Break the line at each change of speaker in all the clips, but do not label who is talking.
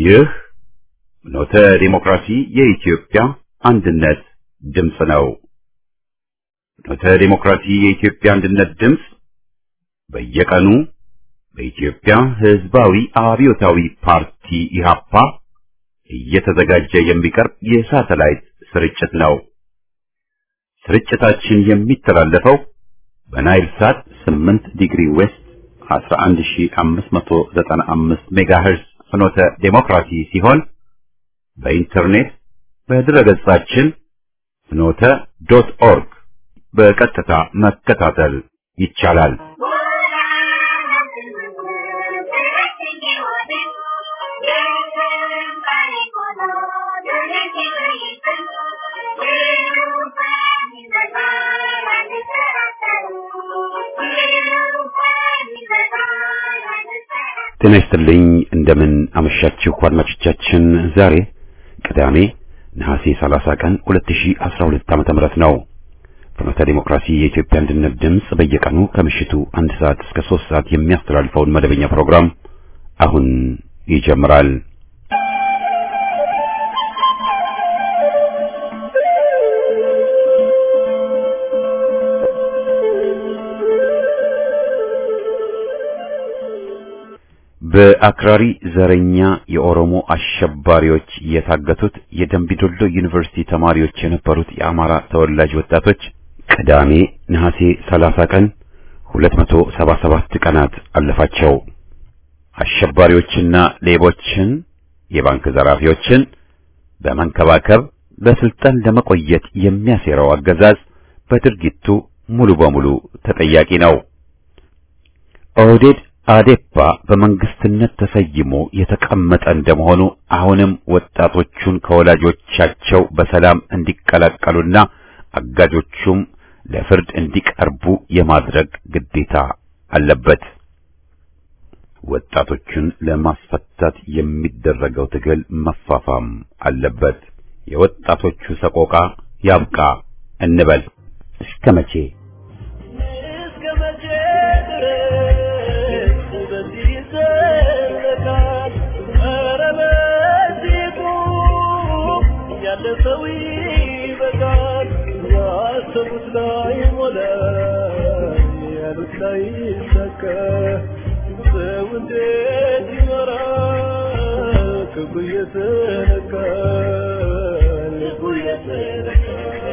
ይህ ኖተ ዲሞክራሲ የኢትዮጵያ አንድነት ድምፅ ነው። ኖተ ዲሞክራሲ የኢትዮጵያ አንድነት ድምፅ በየቀኑ በኢትዮጵያ ሕዝባዊ አብዮታዊ ፓርቲ ኢህአፓ እየተዘጋጀ የሚቀርብ የሳተላይት ስርጭት ነው። ስርጭታችን የሚተላለፈው በናይል ሳት 8 ዲግሪ ዌስት 11595 ሜጋሄርዝ ፍኖተ ዴሞክራሲ ሲሆን በኢንተርኔት በድረገጻችን ፍኖተ ዶት ኦርግ በቀጥታ መከታተል ይቻላል። ጤና ይስጥልኝ። እንደምን አመሻችሁ አድማጮቻችን። ዛሬ ቅዳሜ ነሐሴ 30 ቀን 2012 ዓመተ ምህረት ነው። ፍኖተ ዲሞክራሲ የኢትዮጵያ አንድነት ድምፅ በየቀኑ ከምሽቱ አንድ ሰዓት እስከ 3 ሰዓት የሚያስተላልፈውን መደበኛ ፕሮግራም አሁን ይጀምራል። በአክራሪ ዘረኛ የኦሮሞ አሸባሪዎች የታገቱት የደምቢዶሎ ዩኒቨርሲቲ ተማሪዎች የነበሩት የአማራ ተወላጅ ወጣቶች ቅዳሜ ነሐሴ 30 ቀን 277 ቀናት አለፋቸው። አሸባሪዎችና ሌቦችን፣ የባንክ ዘራፊዎችን በመንከባከብ በስልጣን ለመቆየት የሚያሴረው አገዛዝ በድርጊቱ ሙሉ በሙሉ ተጠያቂ ነው። ኦህዴድ አዴፓ በመንግስትነት ተሰይሞ የተቀመጠ እንደመሆኑ አሁንም ወጣቶቹን ከወላጆቻቸው በሰላም እንዲቀላቀሉና አጋጆቹም ለፍርድ እንዲቀርቡ የማድረግ ግዴታ አለበት። ወጣቶቹን ለማስፈታት የሚደረገው ትግል መፋፋም አለበት። የወጣቶቹ ሰቆቃ ያብቃ እንበል። እስከ መቼ?
ሰው ይበቃል። ያሰቡት ላይ ሞላ፣ ያሉት ላይ ይሳካ። ሰው እንዴት ይኖራል? ክፉ እየተነካ ልቡ እየተነካ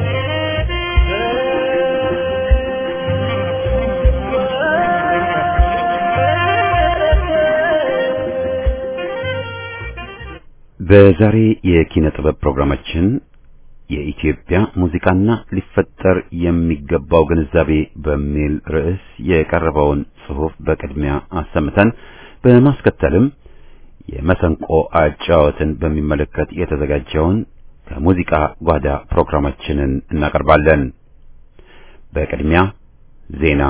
በዛሬ የኪነ ጥበብ ፕሮግራማችን የኢትዮጵያ ሙዚቃና ሊፈጠር የሚገባው ግንዛቤ በሚል ርዕስ የቀረበውን ጽሑፍ በቅድሚያ አሰምተን በማስከተልም የመሰንቆ አጫወትን በሚመለከት የተዘጋጀውን ከሙዚቃ ጓዳ ፕሮግራማችንን እናቀርባለን። በቅድሚያ ዜና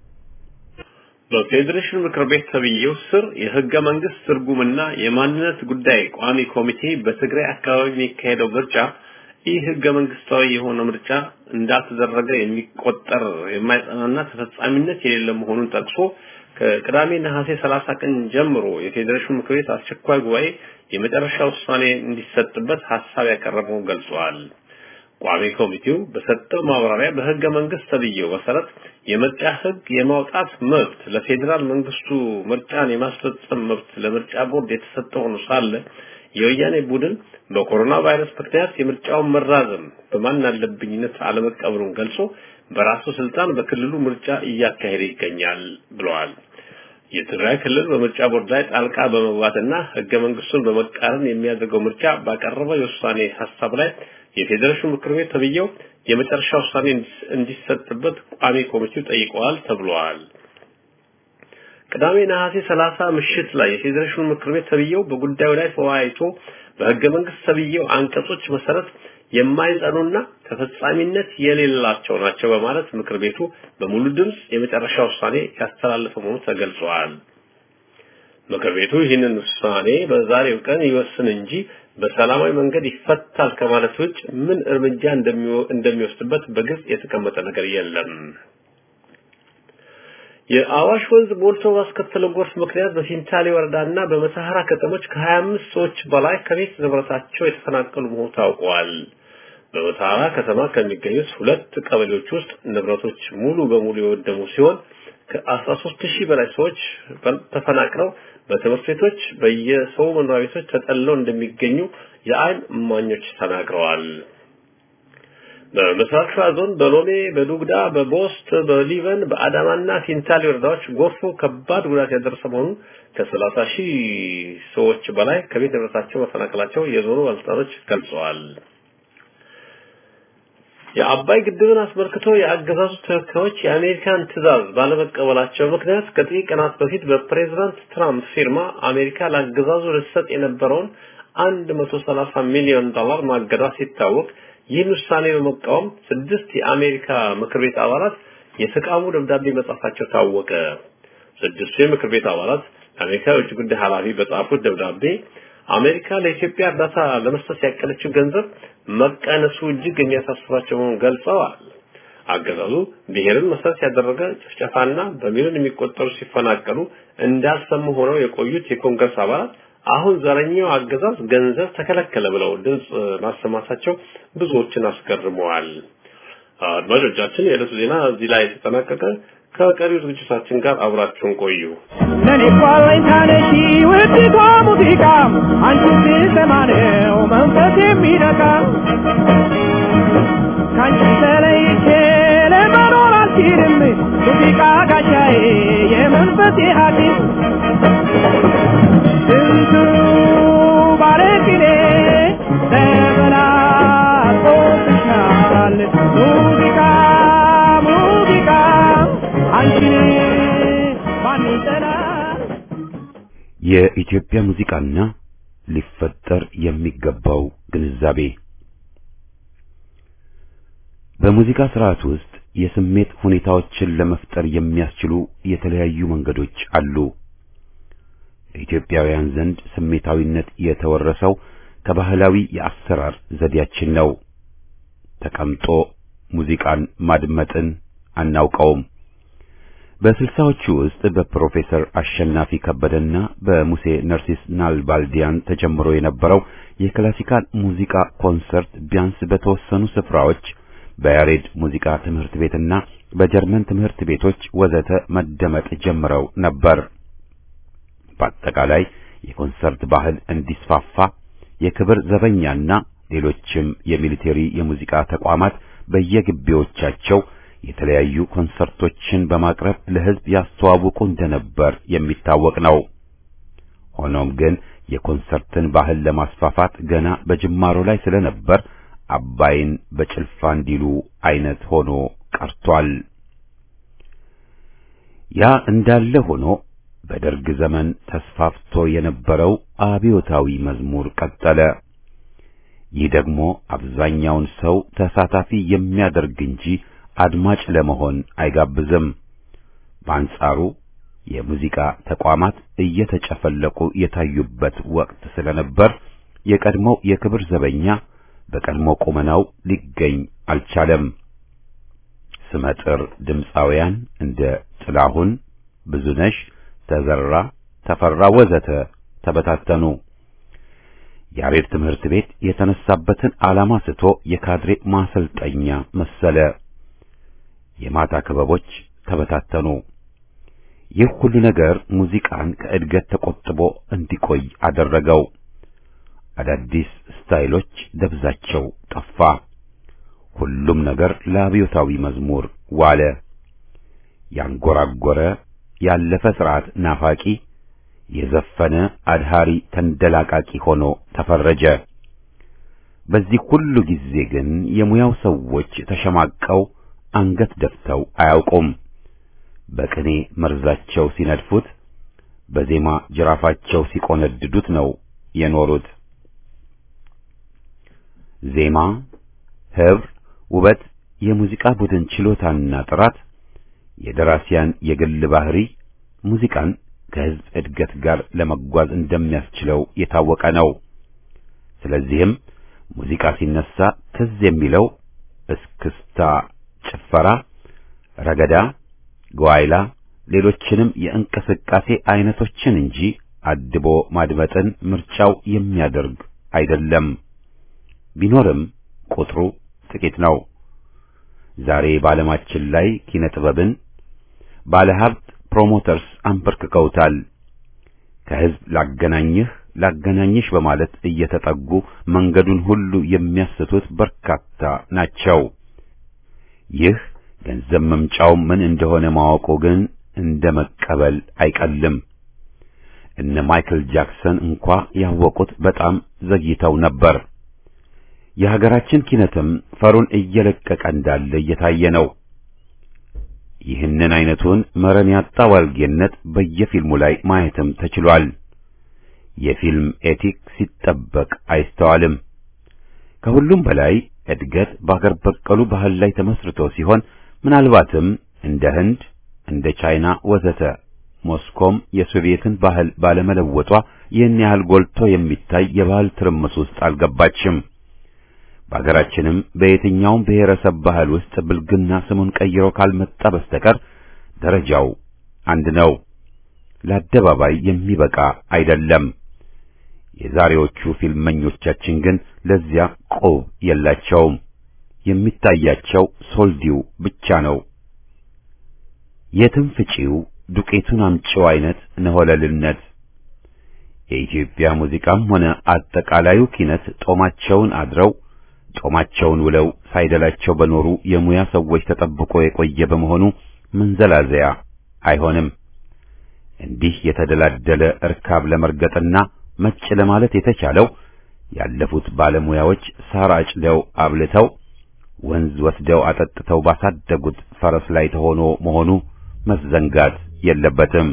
በፌዴሬሽን ምክር ቤት ተብዬው ስር የህገ መንግስት ትርጉምና የማንነት ጉዳይ ቋሚ ኮሚቴ በትግራይ አካባቢ የሚካሄደው ምርጫ ይህ ህገ መንግስታዊ የሆነ ምርጫ እንዳልተደረገ የሚቆጠር የማይጸናና ተፈጻሚነት የሌለ መሆኑን ጠቅሶ ከቅዳሜ ነሐሴ 30 ቀን ጀምሮ የፌዴሬሽን ምክር ቤት አስቸኳይ ጉባኤ የመጨረሻ ውሳኔ እንዲሰጥበት ሀሳብ ያቀረበውን ገልጿል። ቋሚ ኮሚቴው በሰጠው ማብራሪያ በህገ መንግስት ተብዬው መሰረት የምርጫ ህግ የማውጣት መብት ለፌዴራል መንግስቱ ምርጫን የማስፈጸም መብት ለምርጫ ቦርድ የተሰጠ ሆኖ ሳለ የወያኔ ቡድን በኮሮና ቫይረስ ምክንያት የምርጫውን መራዘም በማን አለብኝነት አለመቀበሉን ገልጾ በራሱ ስልጣን በክልሉ ምርጫ እያካሄደ ይገኛል ብለዋል። የትግራይ ክልል በምርጫ ቦርድ ላይ ጣልቃ በመግባትና ህገ መንግስቱን በመቃረን የሚያደርገው ምርጫ ባቀረበው የውሳኔ ሀሳብ ላይ የፌዴሬሽን ምክር ቤት ተብዬው የመጨረሻ ውሳኔ እንዲሰጥበት ቋሚ ኮሚቴው ጠይቀዋል ተብሏል። ቅዳሜ ነሐሴ 30 ምሽት ላይ የፌዴሬሽን ምክር ቤት ተብዬው በጉዳዩ ላይ ተወያይቶ በህገ መንግስት ተብዬው አንቀጾች መሰረት የማይጸኑና ተፈጻሚነት የሌላቸው ናቸው በማለት ምክር ቤቱ በሙሉ ድምፅ የመጨረሻ ውሳኔ ያስተላለፈ መሆኑ ተገልጿል። ምክር ቤቱ ይህንን ውሳኔ በዛሬው ቀን ይወስን እንጂ በሰላማዊ መንገድ ይፈታል ከማለት ውጭ ምን እርምጃ እንደሚወስድበት በግልጽ የተቀመጠ ነገር የለም። የአዋሽ ወንዝ ሞልቶ ባስከተለው ጎርፍ ምክንያት በፊንታሌ ወረዳና በመተሐራ ከተሞች ከ25 ሰዎች በላይ ከቤት ንብረታቸው የተፈናቀሉ መሆኑ ታውቋል። በመተሐራ ከተማ ከሚገኙት ሁለት ቀበሌዎች ውስጥ ንብረቶች ሙሉ በሙሉ የወደሙ ሲሆን ከ13 ሺህ በላይ ሰዎች ተፈናቅለው በትምህርት ቤቶች በየሰው መኖሪያ ቤቶች ተጠልለው እንደሚገኙ የአይን እማኞች ተናግረዋል። በምስራቅ ሸዋ ዞን በሎሜ፣ በዱግዳ፣ በቦስት፣ በሊበን፣ በአዳማና ፊንታሌ ወረዳዎች ጎርፉ ከባድ ጉዳት ያደረሰ መሆኑን ከሰላሳ ሺህ ሰዎች በላይ ከቤት ንብረታቸው መፈናቀላቸው የዞኑ ባለስልጣኖች ገልጸዋል። የአባይ ግድብን አስመልክቶ የአገዛዙ ተወካዮች የአሜሪካን ትዕዛዝ ባለመቀበላቸው ምክንያት ከጥቂት ቀናት በፊት በፕሬዝዳንት ትራምፕ ፊርማ አሜሪካ ለአገዛዙ ልትሰጥ የነበረውን 130 ሚሊዮን ዶላር ማገዷ ሲታወቅ ይህን ውሳኔ በመቃወም ስድስት የአሜሪካ ምክር ቤት አባላት የተቃውሞ ደብዳቤ መጻፋቸው ታወቀ። ስድስቱ የምክር ቤት አባላት ለአሜሪካ የውጭ ጉዳይ ኃላፊ በጻፉት ደብዳቤ አሜሪካ ለኢትዮጵያ እርዳታ ለመስጠት ያቀለችው ገንዘብ መቀነሱ እጅግ የሚያሳስባቸው መሆኑን ገልጸዋል። አገዛዙ ብሔርን መሰረት ያደረገ ጭፍጨፋና በሚሊዮን የሚቆጠሩ ሲፈናቀሉ እንዳልሰሙ ሆነው የቆዩት የኮንግረስ አባላት አሁን ዘረኛው አገዛዝ ገንዘብ ተከለከለ ብለው ድምፅ ማሰማታቸው ብዙዎችን አስገርመዋል። አድማጮቻችን፣ የዕለቱ ዜና እዚህ ላይ ተጠናቀቀ። ከቀሪው ዝግጅታችን ጋር አብራችሁን ቆዩ።
ለኔ ኳለኝ ታነሺ ውድቷ ሙዚቃ አንቺ ስሰማ ነው መንፈስ የሚነካ ከአንቺ ተለይቼ ለመኖር አልችልም ሙዚቃ ጋሻዬ የመንፈሴ ሐኪም ስንቱ ባለቅኔ ተበላቆብሻል ሙዚቃ ሙዚቃ አንቺን ማን ይጠላል?
የኢትዮጵያ ሙዚቃና ሊፈጠር የሚገባው ግንዛቤ በሙዚቃ ስርዓት ውስጥ የስሜት ሁኔታዎችን ለመፍጠር የሚያስችሉ የተለያዩ መንገዶች አሉ። በኢትዮጵያውያን ዘንድ ስሜታዊነት የተወረሰው ከባህላዊ የአሰራር ዘዴያችን ነው። ተቀምጦ ሙዚቃን ማድመጥን አናውቀውም። በስልሳዎቹ ውስጥ በፕሮፌሰር አሸናፊ ከበደና በሙሴ ነርሲስ ናልባልዲያን ተጀምሮ የነበረው የክላሲካል ሙዚቃ ኮንሰርት ቢያንስ በተወሰኑ ስፍራዎች በያሬድ ሙዚቃ ትምህርት ቤትና በጀርመን ትምህርት ቤቶች ወዘተ መደመጥ ጀምረው ነበር። በአጠቃላይ የኮንሰርት ባህል እንዲስፋፋ የክብር ዘበኛና ሌሎችም የሚሊቴሪ የሙዚቃ ተቋማት በየግቢዎቻቸው የተለያዩ ኮንሰርቶችን በማቅረብ ለሕዝብ ያስተዋውቁ እንደነበር የሚታወቅ ነው። ሆኖም ግን የኮንሰርትን ባህል ለማስፋፋት ገና በጅማሮ ላይ ስለነበር አባይን በጭልፋ እንዲሉ አይነት ሆኖ ቀርቷል። ያ እንዳለ ሆኖ በደርግ ዘመን ተስፋፍቶ የነበረው አብዮታዊ መዝሙር ቀጠለ። ይህ ደግሞ አብዛኛውን ሰው ተሳታፊ የሚያደርግ እንጂ አድማጭ ለመሆን አይጋብዝም። በአንጻሩ የሙዚቃ ተቋማት እየተጨፈለቁ የታዩበት ወቅት ስለነበር የቀድሞው የክብር ዘበኛ በቀድሞ ቁመናው ሊገኝ አልቻለም። ስመጥር ድምፃውያን እንደ ጥላሁን፣ ብዙነሽ፣ ተዘራ፣ ተፈራ ወዘተ ተበታተኑ። ያሬድ ትምህርት ቤት የተነሳበትን ዓላማ ስቶ የካድሬ ማሰልጠኛ መሰለ። የማታ ክበቦች ተበታተኑ። ይህ ሁሉ ነገር ሙዚቃን ከእድገት ተቆጥቦ እንዲቆይ አደረገው። አዳዲስ ስታይሎች ደብዛቸው ጠፋ። ሁሉም ነገር ለአብዮታዊ መዝሙር ዋለ። ያንጎራጎረ ያለፈ ስርዓት ናፋቂ፣ የዘፈነ አድሃሪ ተንደላቃቂ ሆኖ ተፈረጀ። በዚህ ሁሉ ጊዜ ግን የሙያው ሰዎች ተሸማቀው አንገት ደፍተው አያውቁም። በቅኔ መርዛቸው ሲነድፉት፣ በዜማ ጅራፋቸው ሲቆነድዱት ነው የኖሩት። ዜማ፣ ህብር፣ ውበት፣ የሙዚቃ ቡድን ችሎታና ጥራት፣ የደራሲያን የግል ባህሪ ሙዚቃን ከህዝብ እድገት ጋር ለመጓዝ እንደሚያስችለው የታወቀ ነው። ስለዚህም ሙዚቃ ሲነሳ ትዝ የሚለው እስክስታ፣ ጭፈራ፣ ረገዳ፣ ጓይላ፣ ሌሎችንም የእንቅስቃሴ አይነቶችን እንጂ አድቦ ማድመጥን ምርጫው የሚያደርግ አይደለም። ቢኖርም ቁጥሩ ጥቂት ነው። ዛሬ በዓለማችን ላይ ኪነ ጥበብን ባለሀብት ፕሮሞተርስ አንበርክከውታል። ከህዝብ ላገናኝህ ላገናኝሽ በማለት እየተጠጉ መንገዱን ሁሉ የሚያስቱት በርካታ ናቸው። ይህ ገንዘብ መምጫው ምን እንደሆነ ማወቁ ግን እንደ መቀበል አይቀልም። እነ ማይክል ጃክሰን እንኳ ያወቁት በጣም ዘግይተው ነበር። የሀገራችን ኪነትም ፈሩን እየለቀቀ እንዳለ እየታየ ነው። ይህንን አይነቱን መረን ያጣ ዋልጌነት በየፊልሙ ላይ ማየትም ተችሏል። የፊልም ኤቲክ ሲጠበቅ አይስተዋልም። ከሁሉም በላይ እድገት በአገር በቀሉ ባህል ላይ ተመስርቶ ሲሆን ምናልባትም እንደ ህንድ፣ እንደ ቻይና ወዘተ ሞስኮም የሶቪየትን ባህል ባለመለወጧ ይህን ያህል ጎልቶ የሚታይ የባህል ትርምስ ውስጥ አልገባችም። በሀገራችንም በየትኛውም ብሔረሰብ ባህል ውስጥ ብልግና ስሙን ቀይሮ ካልመጣ በስተቀር ደረጃው አንድ ነው። ለአደባባይ የሚበቃ አይደለም። የዛሬዎቹ ፊልመኞቻችን ግን ለዚያ ቆብ የላቸውም። የሚታያቸው ሶልዲው ብቻ ነው። የትም ፍጪው ዱቄቱን አምጪው አይነት ነሆለልነት። የኢትዮጵያ ሙዚቃም ሆነ አጠቃላዩ ኪነት ጦማቸውን አድረው ጦማቸውን ውለው ሳይደላቸው በኖሩ የሙያ ሰዎች ተጠብቆ የቆየ በመሆኑ መንዘላዘያ አይሆንም። እንዲህ የተደላደለ እርካብ ለመርገጥና መጭ ለማለት የተቻለው ያለፉት ባለሙያዎች ሳር አጭደው አብልተው ወንዝ ወስደው አጠጥተው ባሳደጉት ፈረስ ላይ ተሆኖ መሆኑ መዘንጋት የለበትም።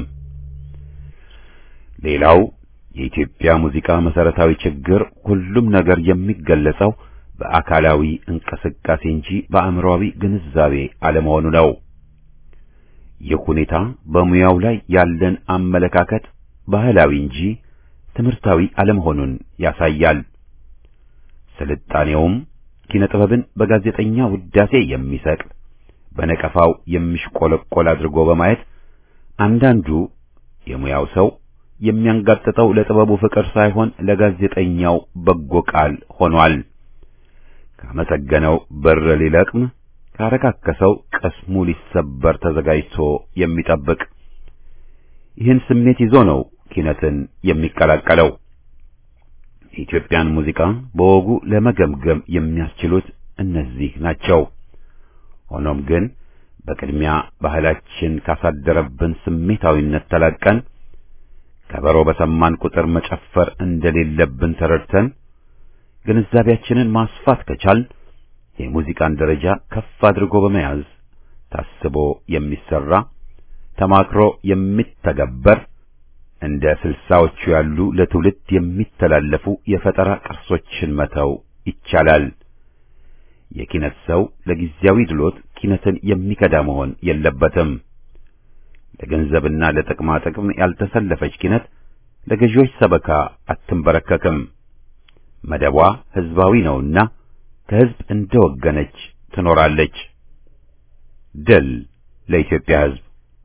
ሌላው የኢትዮጵያ ሙዚቃ መሰረታዊ ችግር ሁሉም ነገር የሚገለጸው በአካላዊ እንቅስቃሴ እንጂ በአእምሮአዊ ግንዛቤ አለመሆኑ ነው። ይህ ሁኔታ በሙያው ላይ ያለን አመለካከት ባህላዊ እንጂ ትምህርታዊ አለመሆኑን ያሳያል። ስልጣኔውም ኪነ ጥበብን በጋዜጠኛ ውዳሴ የሚሰቅል በነቀፋው የሚሽቆለቆል አድርጎ በማየት አንዳንዱ የሙያው ሰው የሚያንጋጥጠው ለጥበቡ ፍቅር ሳይሆን ለጋዜጠኛው በጎ ቃል ሆኗል። ካመሰገነው ብር ሊለቅም ካረካከሰው ቅስሙ ሊሰበር ተዘጋጅቶ የሚጠብቅ ይህን ስሜት ይዞ ነው ኪነትን የሚቀላቀለው። የኢትዮጵያን ሙዚቃ በወጉ ለመገምገም የሚያስችሉት እነዚህ ናቸው። ሆኖም ግን በቅድሚያ ባህላችን ካሳደረብን ስሜታዊነት ተላቀን ከበሮ በሰማን ቁጥር መጨፈር እንደሌለብን ተረድተን ግንዛቤያችንን ማስፋት ከቻል የሙዚቃን ደረጃ ከፍ አድርጎ በመያዝ ታስቦ የሚሰራ ተማክሮ የሚተገበር እንደ ስልሳዎቹ ያሉ ለትውልድ የሚተላለፉ የፈጠራ ቅርሶችን መተው ይቻላል። የኪነት ሰው ለጊዜያዊ ድሎት ኪነትን የሚከዳ መሆን የለበትም። ለገንዘብና ለጥቅማ ጥቅም ያልተሰለፈች ኪነት ለገዢዎች ሰበካ አትንበረከክም። መደቧ ህዝባዊ ነውና ከህዝብ እንደወገነች ትኖራለች። ድል ለኢትዮጵያ ህዝብ!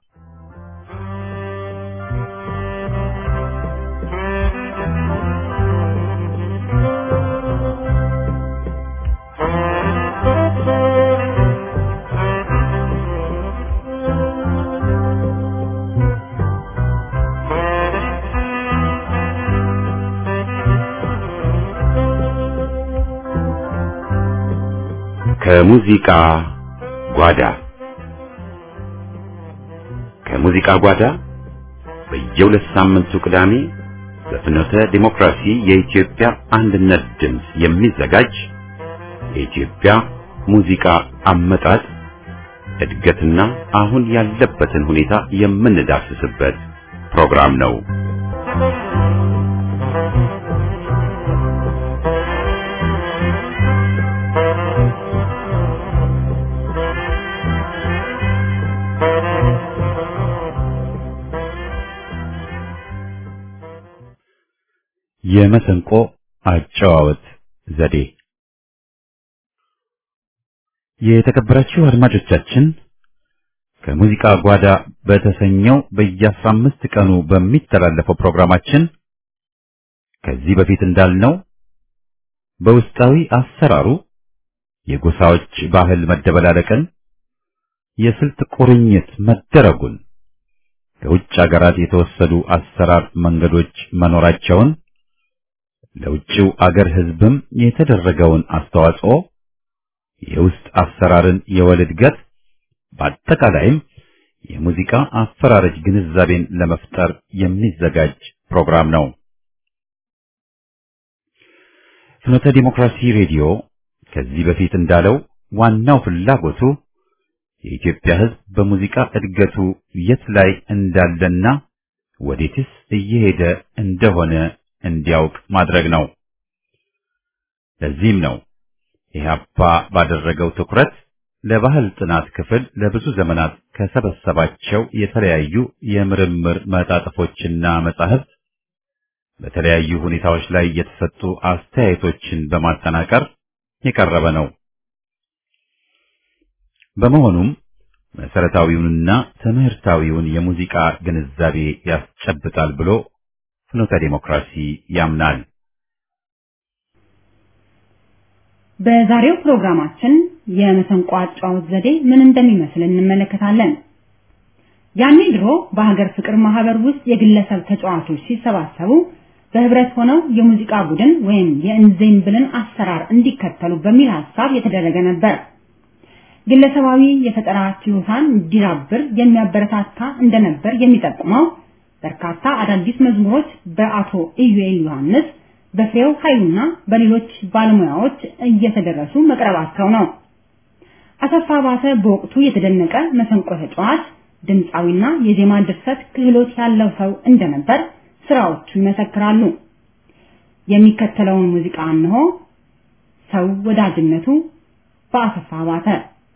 ከሙዚቃ ጓዳ ከሙዚቃ ጓዳ በየሁለት ሳምንቱ ቅዳሜ በፍኖተ ዲሞክራሲ የኢትዮጵያ አንድነት ድምፅ የሚዘጋጅ የኢትዮጵያ ሙዚቃ አመጣጥ እድገትና አሁን ያለበትን ሁኔታ የምንዳስስበት ፕሮግራም ነው። የመሰንቆ አጨዋወት ዘዴ የተከበራችሁ አድማጮቻችን ከሙዚቃ ጓዳ በተሰኘው በየአስራ አምስት ቀኑ በሚተላለፈው ፕሮግራማችን ከዚህ በፊት እንዳልነው በውስጣዊ አሰራሩ የጎሳዎች ባህል መደበላለቅን፣ የስልት ቁርኝት መደረጉን፣ ከውጭ አገራት የተወሰዱ አሰራር መንገዶች መኖራቸውን፣ ለውጭው አገር ሕዝብም የተደረገውን አስተዋጽኦ፣ የውስጥ አሰራርን የወል እድገት፣ በአጠቃላይም የሙዚቃ አፈራረጅ ግንዛቤን ለመፍጠር የሚዘጋጅ ፕሮግራም ነው። ፍኖተ ዲሞክራሲ ሬዲዮ ከዚህ በፊት እንዳለው ዋናው ፍላጎቱ የኢትዮጵያ ሕዝብ በሙዚቃ እድገቱ የት ላይ እንዳለና ወዴትስ እየሄደ እንደሆነ እንዲያውቅ ማድረግ ነው። ለዚህም ነው ኢህአፓ ባደረገው ትኩረት ለባህል ጥናት ክፍል ለብዙ ዘመናት ከሰበሰባቸው የተለያዩ የምርምር መጣጥፎችና መጻሕፍት በተለያዩ ሁኔታዎች ላይ የተሰጡ አስተያየቶችን በማጠናቀር የቀረበ ነው። በመሆኑም መሰረታዊውንና ትምህርታዊውን የሙዚቃ ግንዛቤ ያስጨብጣል ብሎ ፍኖተ ዲሞክራሲ ያምናል።
በዛሬው ፕሮግራማችን የመሰንቆ አጫዋወት ዘዴ ምን እንደሚመስል እንመለከታለን። ያኔ ድሮ በሀገር ፍቅር ማህበር ውስጥ የግለሰብ ተጫዋቾች ሲሰባሰቡ በህብረት ሆነው የሙዚቃ ቡድን ወይም የእንዜምብልን አሰራር እንዲከተሉ በሚል ሐሳብ የተደረገ ነበር። ግለሰባዊ የፈጠራ ችሎታን እንዲዳብር የሚያበረታታ እንደነበር የሚጠቁመው በርካታ አዳዲስ መዝሙሮች በአቶ ኢዩኤል ዮሐንስ፣ በፍሬው ኃይሉና በሌሎች ባለሙያዎች እየተደረሱ መቅረባቸው ነው። አሰፋ ባተ በወቅቱ የተደነቀ መሰንቆ ተጫዋች፣ ድምፃዊና የዜማ ድርሰት ክህሎት ያለው ሰው እንደነበር ስራዎቹ ይመሰክራሉ። የሚከተለውን ሙዚቃ እንሆ። ሰው ወዳጅነቱ በአሰፋ ባተ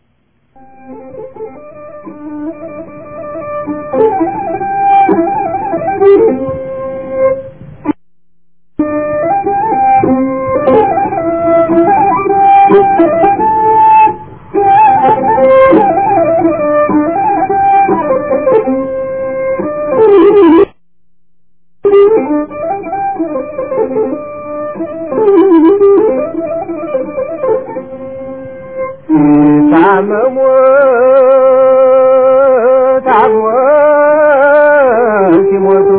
ታመሙ ታሞ ሲሞቱ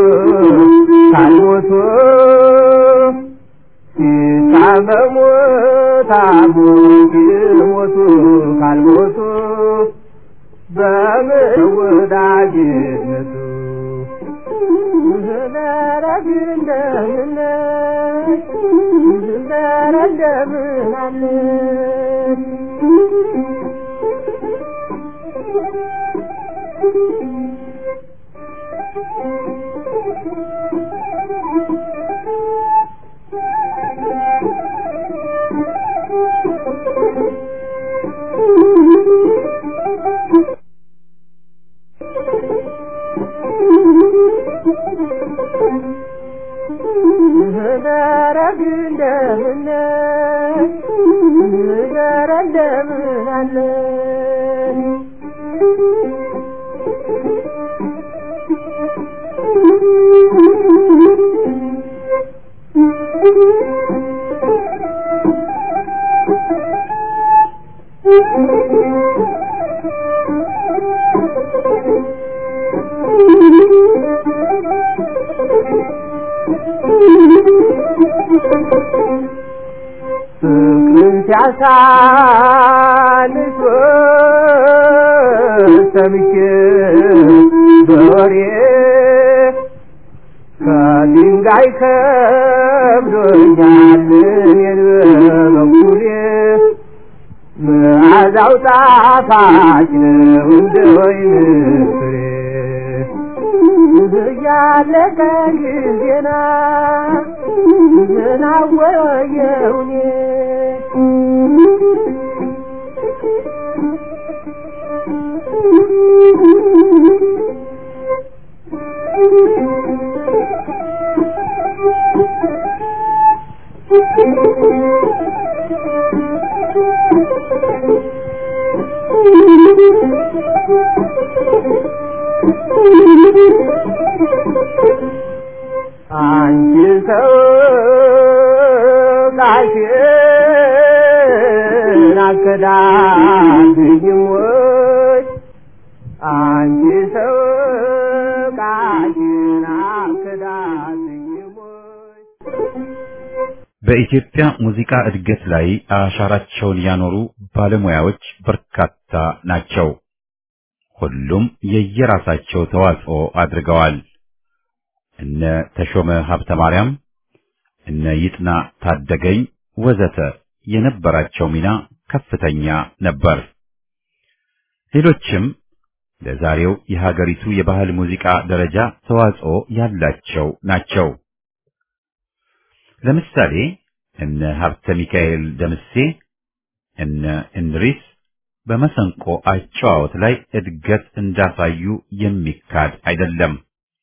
ካልሞቱ ሲታመሙ ታሞ ሲሞቱ ካልሞቱ በምን ወዳጅነቱ ዘረግ እንደምን ዘረ እንደምን አለ ደረግ እንደምን ደረ እንደምን አለ ፍቅርን ሲያሳንስ ሰምቼ በወሬ ከድንጋይ ከብዶኛል እኔን በበኩሌ መዓዛው ጣፋጭ ነው እንደ ወይን ፍሬ እያለቀ ጊዜና ምናወየውኔ Thank you. አንቺ ሰው ቃልሽን አከዳድኝም ወይ አንቺ ሰው ቃልሽን አከዳድኝም ወይ
በኢትዮጵያ ሙዚቃ እድገት ላይ አሻራቸውን ያኖሩ ባለሙያዎች በርካታ ናቸው። ሁሉም የየራሳቸው ተዋጽኦ አድርገዋል። እነ ተሾመ ሀብተ ማርያም፣ እነ ይጥና ታደገኝ ወዘተ የነበራቸው ሚና ከፍተኛ ነበር። ሌሎችም ለዛሬው የሀገሪቱ የባህል ሙዚቃ ደረጃ ተዋጽኦ ያላቸው ናቸው። ለምሳሌ እነ ሀብተ ሚካኤል ደምሴ፣ እነ እንድሪስ በመሰንቆ አጨዋወት ላይ እድገት እንዳሳዩ የሚካድ አይደለም።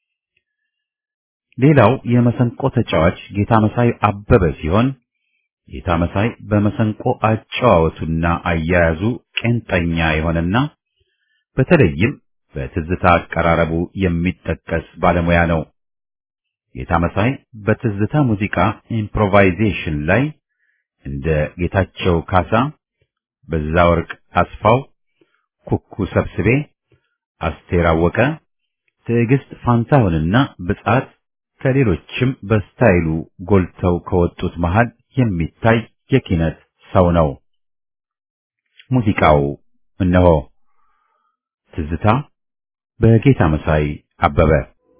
ሌላው የመሰንቆ ተጫዋች ጌታ መሳይ አበበ ሲሆን ጌታ መሳይ በመሰንቆ አጨዋወቱና አያያዙ ቄንጠኛ የሆነና በተለይም በትዝታ አቀራረቡ የሚጠቀስ ባለሙያ ነው። ጌታ መሳይ በትዝታ ሙዚቃ ኢምፕሮቫይዜሽን ላይ እንደ ጌታቸው ካሳ፣ በዛወርቅ አስፋው፣ ኩኩ ሰብስቤ፣ አስቴር አወቀ፣ ትዕግስት ፋንታሁንና ብጻት ከሌሎችም በስታይሉ ጎልተው ከወጡት መሃል የሚታይ የኪነት ሰው ነው። ሙዚቃው እነሆ ትዝታ በጌታ መሳይ አበበ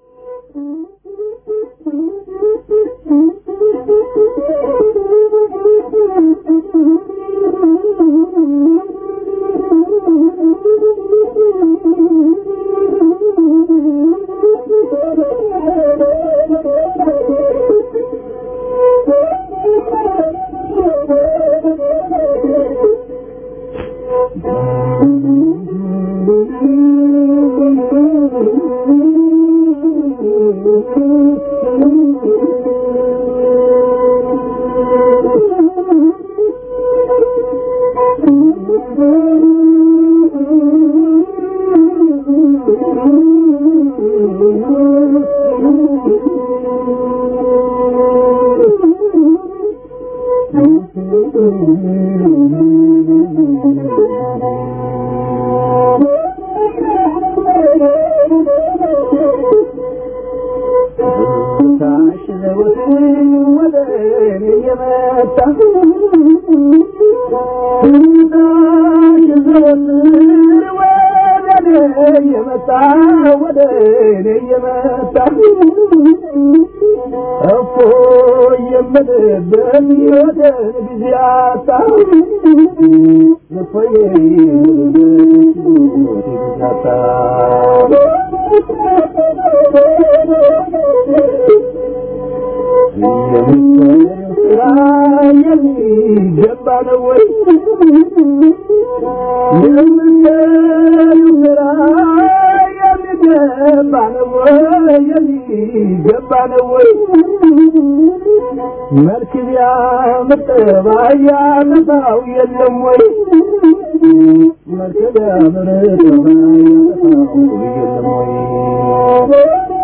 መልክ ቢያምር ጠባያ ጠፋው የለም ወይ መልክ ቢያምር ጠባያ ጠፋው የለም ወይ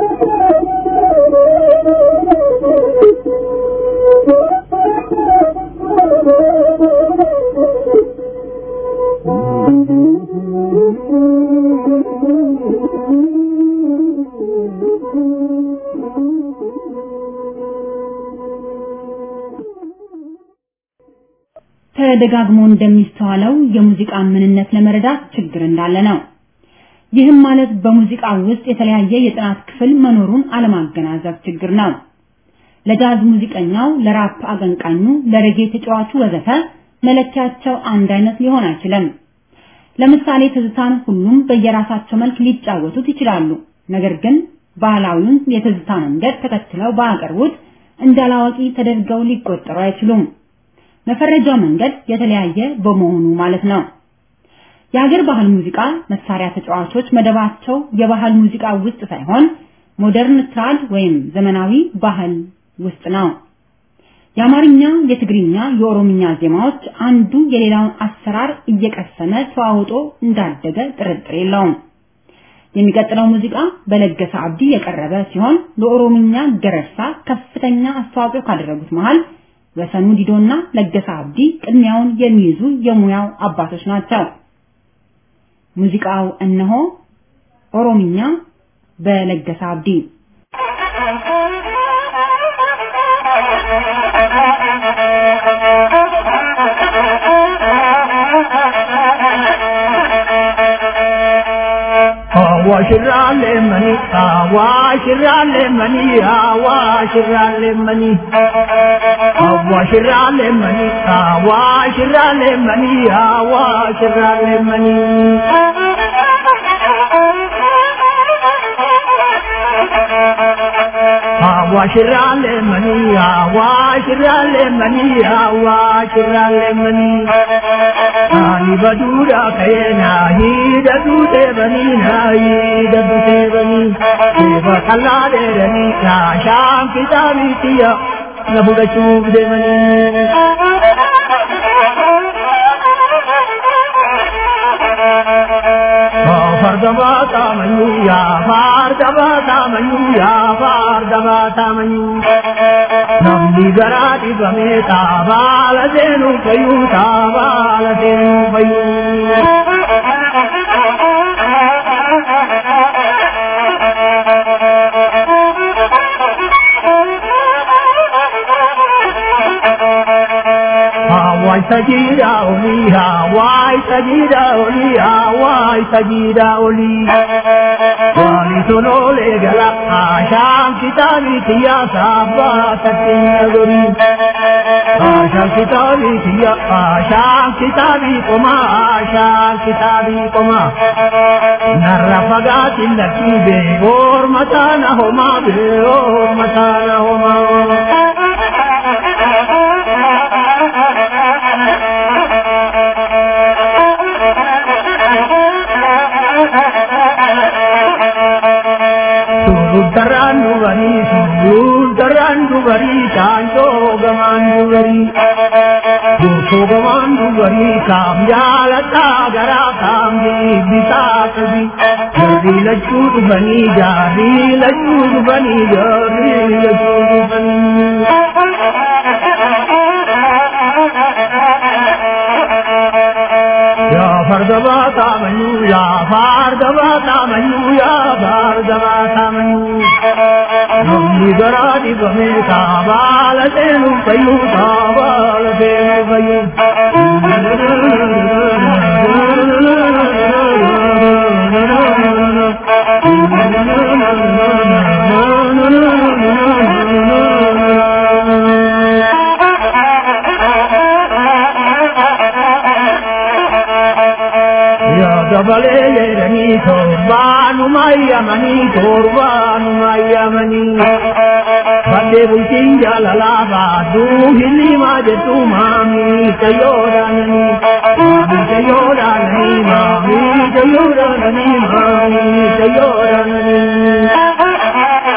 ተደጋግሞ እንደሚስተዋለው የሙዚቃን ምንነት ለመረዳት ችግር እንዳለ ነው። ይህም ማለት በሙዚቃ ውስጥ የተለያየ የጥናት ክፍል መኖሩን አለማገናዘብ ችግር ነው። ለጃዝ ሙዚቀኛው፣ ለራፕ አቀንቃኙ፣ ለሬጌ ተጫዋቹ ወዘተ መለኪያቸው አንድ አይነት ሊሆን አይችልም። ለምሳሌ ትዝታን ሁሉም በየራሳቸው መልክ ሊጫወቱት ይችላሉ። ነገር ግን ባህላዊውን የትዝታ መንገድ ተከትለው ባያቀርቡት እንዳላዋቂ ተደርገው ሊቆጠሩ አይችሉም። መፈረጃው መንገድ የተለያየ በመሆኑ ማለት ነው። የሀገር ባህል ሙዚቃ መሳሪያ ተጫዋቾች መደባቸው የባህል ሙዚቃ ውስጥ ሳይሆን ሞደርን ትራድ ወይም ዘመናዊ ባህል ውስጥ ነው። የአማርኛ፣ የትግርኛ፣ የኦሮምኛ ዜማዎች አንዱ የሌላውን አሰራር እየቀሰመ ተዋውጦ እንዳደገ ጥርጥር የለውም። የሚቀጥለው ሙዚቃ በለገሰ አብዲ የቀረበ ሲሆን ለኦሮምኛ ገረሳ ከፍተኛ አስተዋጽኦ ካደረጉት መሃል ወሰኑ ዲዶና ለገሰ አብዲ ቅድሚያውን የሚይዙ የሙያው አባቶች ናቸው። ሙዚቃው እነሆ ኦሮምኛ በለገሰ አብዲ
አዋሽራሌ መኒ አዋሽራሌ መኒ አዋሽራሌ መኒ አዋሽራሌ መኒ አዋሽራሌ መኒ አዋሽራሌ መኒ አዋሽራሌ መኒ አዋሽራሌ መኒ አዋሽራሌ መኒ ani badura kayena hidatu devani na hidatu devani deva kallade rani na sham kitabi tiya na buda chub devani fardaba tamanyu ya fardaba tamanyu ya fardaba tamanyu namni garaati bame taabala seenu fayu taabala seenu fayu Hawaii sajida oli, Hawaii sajida oli, Hawaii sajida oli. Wali sonole gala, Asham kitabi tiya sabba satin nagori. Asham kitabi tiya, Asham kitabi koma, Asham kitabi koma. Narra fagatin laki be, or matana homa be, or matana homa. Suruttaraan dubarii, suruttaraan dubarii, saanjoo gamaan dubarii. Gootoo gamaan dubarii, kaam jaalataa garaa kaam deebisaa qabi. Jarri lachuu dhufanii, jaarri lachuu dhufanii, jaarri lachuu dhufanii. yaa fardaba taamanyuu yaa fardaba taamanyuu yaa fardaba taamanyuu namni garaa dhibame taabaala seenu fayyuu taabaala seenu fayyuu. dabalee jedhanii torbaanuma yamanii torbaanuma yamanii baddee bultiin jaalalaa baaduu hilimaa jettu maamii tayyoodhaananii maamii tayyoodhaananii maamii tayyoodhaananii maamii tayyoodhaananii.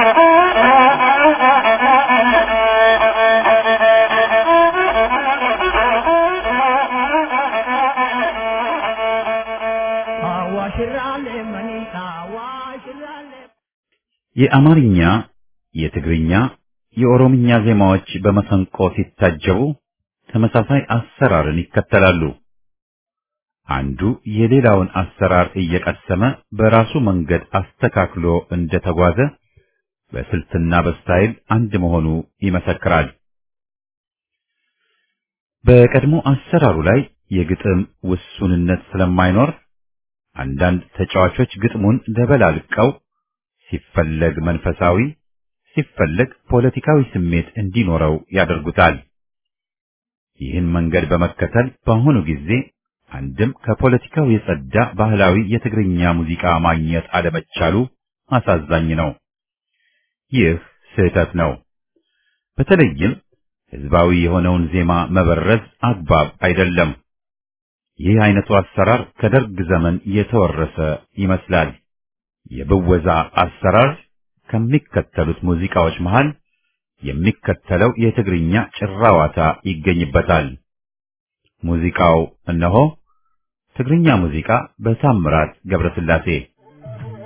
የአማርኛ፣ የትግርኛ፣ የኦሮምኛ ዜማዎች በመሰንቆ ሲታጀቡ ተመሳሳይ አሰራርን ይከተላሉ። አንዱ የሌላውን አሰራር እየቀሰመ በራሱ መንገድ አስተካክሎ እንደተጓዘ በስልትና በስታይል አንድ መሆኑ ይመሰክራል። በቀድሞ አሰራሩ ላይ የግጥም ውሱንነት ስለማይኖር አንዳንድ ተጫዋቾች ግጥሙን ደበላልቀው ሲፈለግ መንፈሳዊ ሲፈለግ ፖለቲካዊ ስሜት እንዲኖረው ያደርጉታል። ይህን መንገድ በመከተል በአሁኑ ጊዜ አንድም ከፖለቲካው የጸዳ ባህላዊ የትግርኛ ሙዚቃ ማግኘት አለመቻሉ አሳዛኝ ነው። ይህ ስህተት ነው። በተለይም ህዝባዊ የሆነውን ዜማ መበረዝ አግባብ አይደለም። ይህ አይነቱ አሰራር ከደርግ ዘመን የተወረሰ ይመስላል። የብወዛ አሰራር ከሚከተሉት ሙዚቃዎች መሃል የሚከተለው የትግርኛ ጭራዋታ ይገኝበታል። ሙዚቃው እነሆ። ትግርኛ ሙዚቃ በታምራት ገብረስላሴ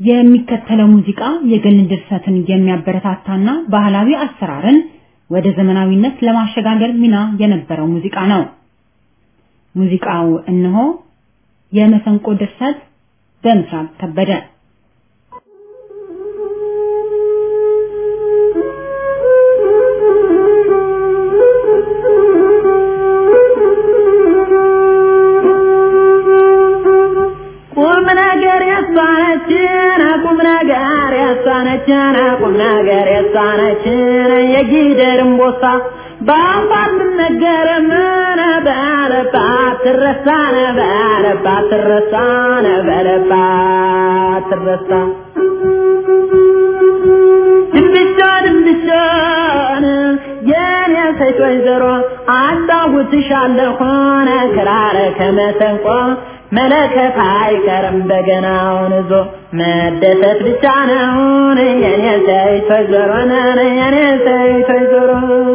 የሚከተለው ሙዚቃ የግል ድርሰትን የሚያበረታታና ባህላዊ አሰራርን ወደ ዘመናዊነት ለማሸጋገር ሚና የነበረው ሙዚቃ ነው። ሙዚቃው እነሆ የመሰንቆ ድርሰት በምስራቅ ከበደ
ቁም ነገር ያሳነችን ቁም ነገር ያሳነችን ቁም ነገር ያሳነችን የጊደር እምቦሳ በአንባር ምነገር ምን በለባት ትረሳነ በለባት ትረሳነ በለባት ትረሳ ድንብሻ ድንብሻን የኔ ሴት ወይዘሮ አጫውትሻለሁን ክራር ከመሰንቆ መለከት አይቀርም በገናውን ይዞ መደሰት ብቻ ነውን የኔ ሴት ወይዘሮ ነን የኔ ሴት ወይዘሮ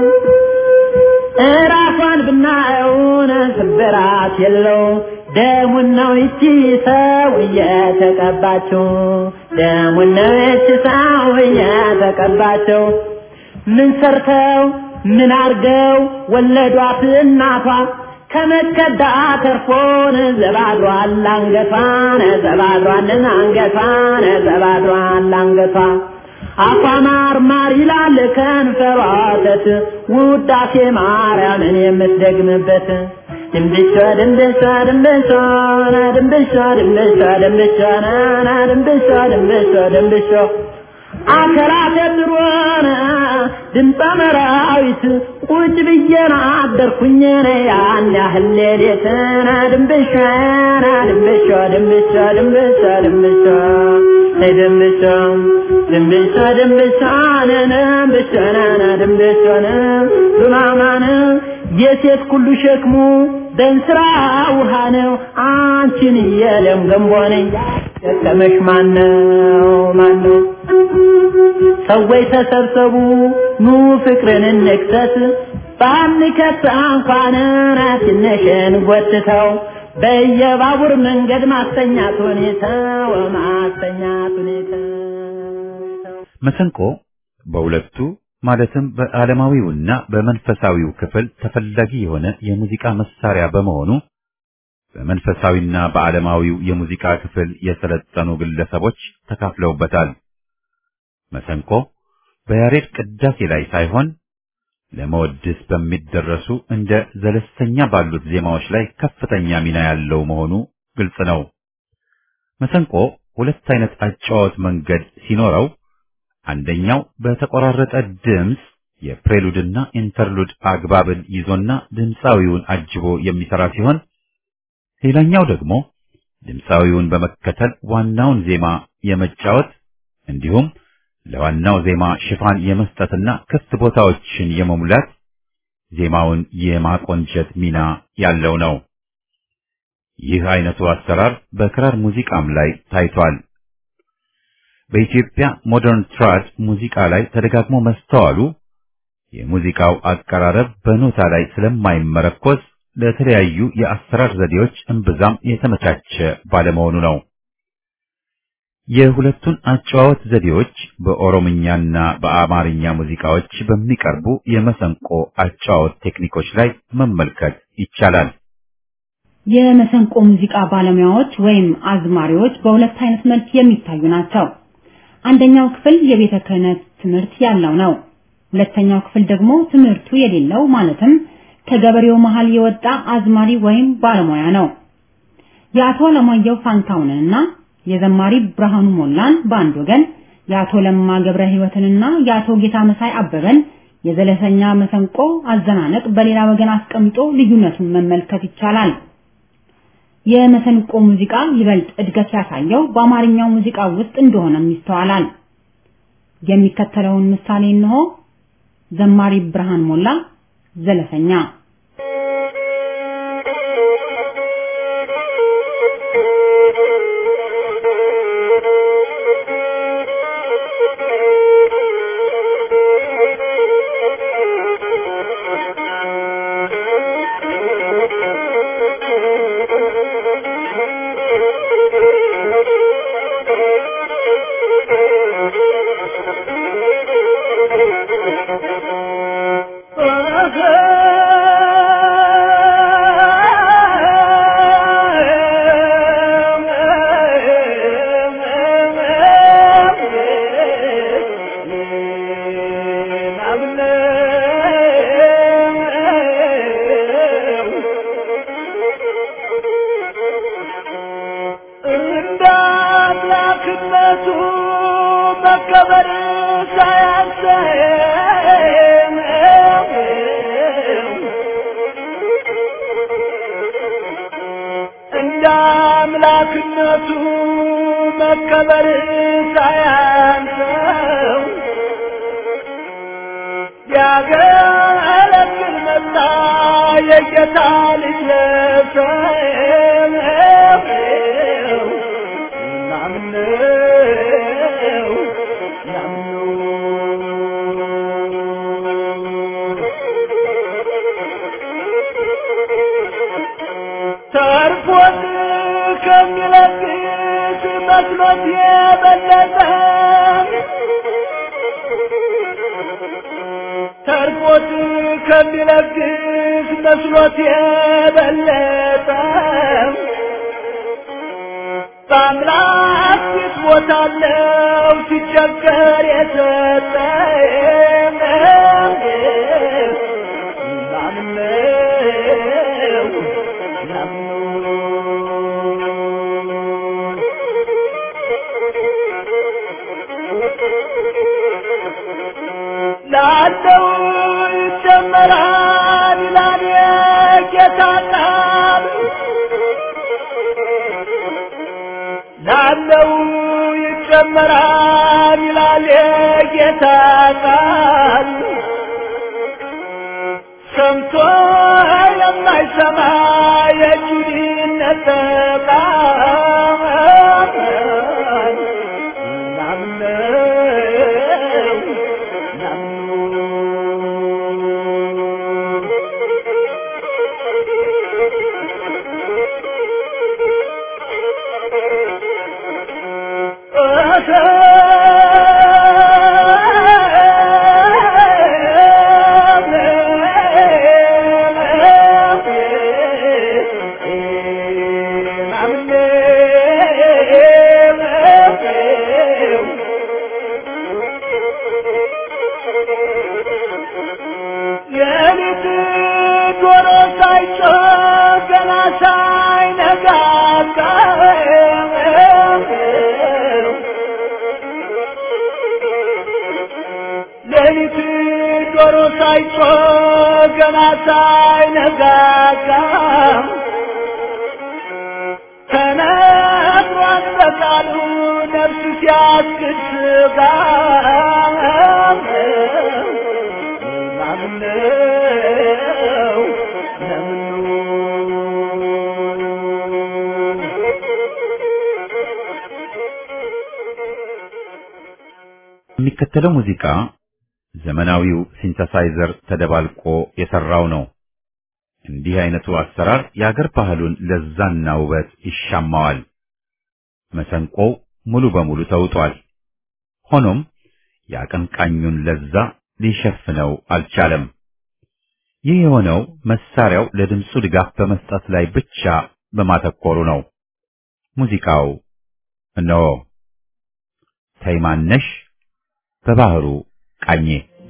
እራሷን ብናየውን ስብራት የለው ደሙን ነው ይቺ ሰው እየተቀባችው ደሙን ነው ይቺ ሰው እየተቀባችው ምን ሰርተው ምን አርገው ወለዷት እናቷ ከመከዳ ተርፎን ዘባድሯል አንገቷን ዘባድሯልን አንገቷን ዘባድሯል አንገቷ አፏ ማር ማር ይላል ከንፈሯ ወተት ውዳሴ ማርያምን የምትደግምበት ድንብሻ ድንብሻ ድንብሻ ድንብሻ ድንብሻ ድንብሻ ናና ድንብሻ ድንብሻ ድንብሻ አከራተ ድሮነ ድምፀ መራዊት ቁጭ ብዬና አደርኩኝ ያን ያህል ሌሊትና ድንብሻ ድንብሻ ድንብሻ ድንብሻ ድንብሻ ድንብሻ ድንብሻ ድንብሻ ነነ ድንብሻ ነነ ድንብሻ ነ ዱማማነ የሴት ሁሉ ሸክሙ በእንስራ ውሃ ነው አንቺን የለም ገንቦ ነኝ ደከመሽ ማነው ማነው ሰዎች ተሰብሰቡ ኑ ፍቅርን እንክሰት ባንከት እንኳን ትንሽን ጎትተው በየባቡር መንገድ ማስተኛት ሁኔታው ማስተኛት ሁኔታው
መሰንቆ በሁለቱ ማለትም በዓለማዊውና በመንፈሳዊው ክፍል ተፈላጊ የሆነ የሙዚቃ መሳሪያ በመሆኑ በመንፈሳዊና በዓለማዊው የሙዚቃ ክፍል የሰለጠኑ ግለሰቦች ተካፍለውበታል። መሰንቆ በያሬድ ቅዳሴ ላይ ሳይሆን ለመወድስ በሚደረሱ እንደ ዘለስተኛ ባሉት ዜማዎች ላይ ከፍተኛ ሚና ያለው መሆኑ ግልጽ ነው። መሰንቆ ሁለት አይነት አጫዋወት መንገድ ሲኖረው አንደኛው በተቆራረጠ ድምፅ የፕሬሉድና ኢንተርሉድ አግባብን ይዞና ድምፃዊውን አጅቦ የሚሰራ ሲሆን ሌላኛው ደግሞ ድምፃዊውን በመከተል ዋናውን ዜማ የመጫወት እንዲሁም ለዋናው ዜማ ሽፋን የመስጠትና ክፍት ቦታዎችን የመሙላት ዜማውን የማቆንጀት ሚና ያለው ነው። ይህ አይነቱ አሰራር በክራር ሙዚቃም ላይ ታይቷል። በኢትዮጵያ ሞደርን ትራድ ሙዚቃ ላይ ተደጋግሞ መስተዋሉ የሙዚቃው አቀራረብ በኖታ ላይ ስለማይመረኮዝ ለተለያዩ የአሰራር ዘዴዎች እምብዛም የተመቻቸ ባለመሆኑ ነው። የሁለቱን አጨዋወት ዘዴዎች በኦሮምኛና በአማርኛ ሙዚቃዎች በሚቀርቡ የመሰንቆ አጨዋወት ቴክኒኮች ላይ መመልከት ይቻላል።
የመሰንቆ ሙዚቃ ባለሙያዎች ወይም አዝማሪዎች በሁለት አይነት መልክ የሚታዩ ናቸው። አንደኛው ክፍል የቤተ ክህነት ትምህርት ያለው ነው። ሁለተኛው ክፍል ደግሞ ትምህርቱ የሌለው ማለትም ከገበሬው መሃል የወጣ አዝማሪ ወይም ባለሙያ ነው። የአቶ ለማየሁ ፋንታውንንና የዘማሪ ብርሃኑ ሞላን በአንድ ወገን፣ የአቶ ለማ ገብረ ሕይወትንና የአቶ ጌታ መሳይ አበበን የዘለሰኛ መሰንቆ አዘናነቅ በሌላ ወገን አስቀምጦ ልዩነቱን መመልከት ይቻላል። የመሰንቆ ሙዚቃ ይበልጥ እድገት ያሳየው በአማርኛው ሙዚቃ ውስጥ እንደሆነም ይስተዋላል። የሚከተለውን ምሳሌ እንሆ። ዘማሪ ብርሃን ሞላ ዘለሰኛ
Thank you.
እንደ አምላክነቱ መከበር ሳያንሰን እንደ አምላክነቱ መከበር ሳያንሰው ሊያገለግል መጣ የጌታ ልጅ ለሰው ናምነው ተርፎት ከሚለግስ መስሎት የበለጠ ተርፎት ከሚለግስ መስሎት የበለጠ በአምላክ ፊት ቦታለው ሲቸገር የሰጠ ናምነው ላለው ይጨመራል ይላል የጌታ ቃል ላለው ይጨመራል ይላል የጌታ ቃል ሰምቶ የማይሰማ የጁዲነት ቃል ናምነው የሌሊት ዶሮ ሳይጮህ ገና ሳይነጋጋ ሌሊት ዶሮ ሳይጮህ ገና ሳይነጋጋ ተነግሯል በቃሉ ነፍስ ሲያስክድ ስጋ ናምነው
የሚከተለው ሙዚቃ ዘመናዊው ሲንተሳይዘር ተደባልቆ የሰራው ነው። እንዲህ አይነቱ አሰራር የአገር ባህሉን ለዛና ውበት ይሻማዋል። መሰንቆው ሙሉ በሙሉ ተውጧል። ሆኖም የአቀንቃኙን ለዛ ሊሸፍነው አልቻለም። ይህ የሆነው መሳሪያው ለድምፁ ድጋፍ በመስጠት ላይ ብቻ በማተኮሩ ነው። ሙዚቃው እነሆ ተይማነሽ በባህሩ ቃኜ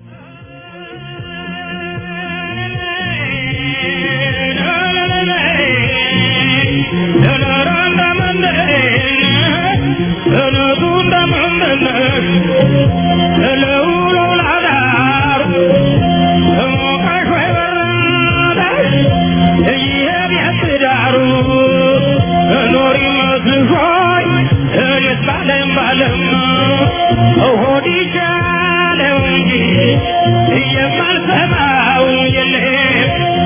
የማልሰማው የለም